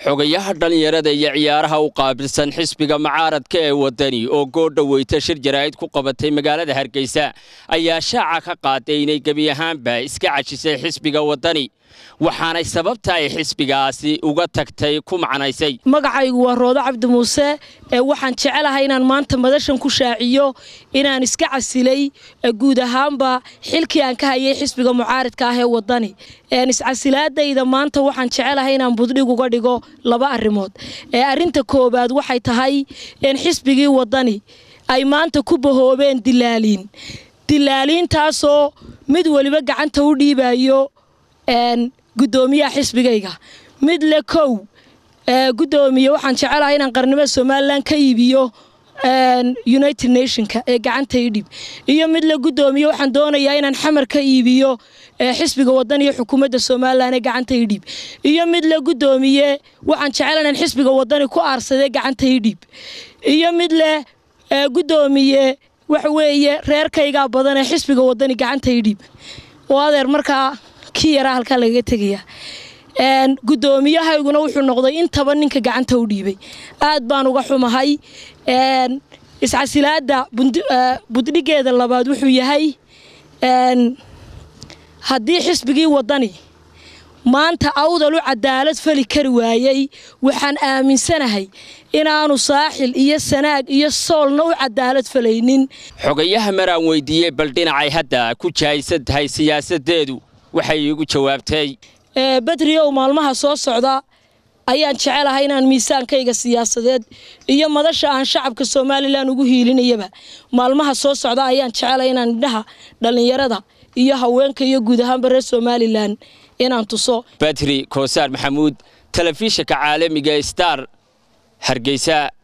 xogayaha dhallinyarada iyo ciyaaraha u qaabilsan xisbiga mucaaradka ee waddani oo goordhoweyta shir jaraa'id ku qabatay magaalada hargeysa ayaa shaaca ka qaaday inay gebi ahaanba iska cajisay xisbiga waddani waxaanay sababta ay xisbigaasi uga tagtay ku macnaysay magacaygu waa roodo cabdi muuse ee waxaan jecelahay inaan maanta madashan ku shaaciyo inaan iska casilay guud ahaanba xilkii aan ka hayay xisbiga mucaaridka ah ee waddani iscasilaadayda maanta waxaan jecelahay inaan buddhig uga dhigo laba arrimood ee arrinta koowaad waxay tahay in xisbigii waddani ay maanta ku bahoobeen dilaaliin dilaaliintaasoo mid weliba gacanta u dhiibayo gudoomiyaha xisbigayga mid le kow gudoomiye waxaan jecelahay inaan qarnimada somalilan ka iibiyo united nationka ee gacanta idhib iyo mid le gudoomiye waxaan doonayaa inaan xamar ka iibiyo xisbiga wadan iyo xukuumadda somalilan ee gacanta idhib iyo mid le gudoomiye waxaan jecela inaan xisbiga wadani ku aarsadee gacanta idhib iyo mid leh gudoomiye waxa weeye reerkaygaa badan ee xisbiga wadani gacanta idhib oo adeer markaa kii yaraa halkaa lagaga tegaya gudoomiyahayguna wuxuu noqday intaba ninka gacanta u dhiibay aad baan uga xumahay iscasilaada buddhigeeda labaad wuxuu yahay haddii xisbigii waddani maanta awdal u cadaalad fali kari waayey waxaan aaminsanahay inaanu saaxil iyo sanaag iyo soolna u cadaalad falaynin xogayaha maraan weydiiyey bal dhinacay hadda ku jahaysan tahay siyaasaddeedu waxay iigu jawaabtay bedriow maalmaha soo socda ayaan jecelahay inaan miisaankayga siyaasadeed iyo madasha aan shacabka somalilan ugu hiilinayaba maalmaha soo socda ayaan jecelahay inaan indhaha dhallinyarada iyo haweenka iyo guud ahaanba reer somalilan inaan tuso badri koosaar maxamuud telefishinka caalamiga star hargeysa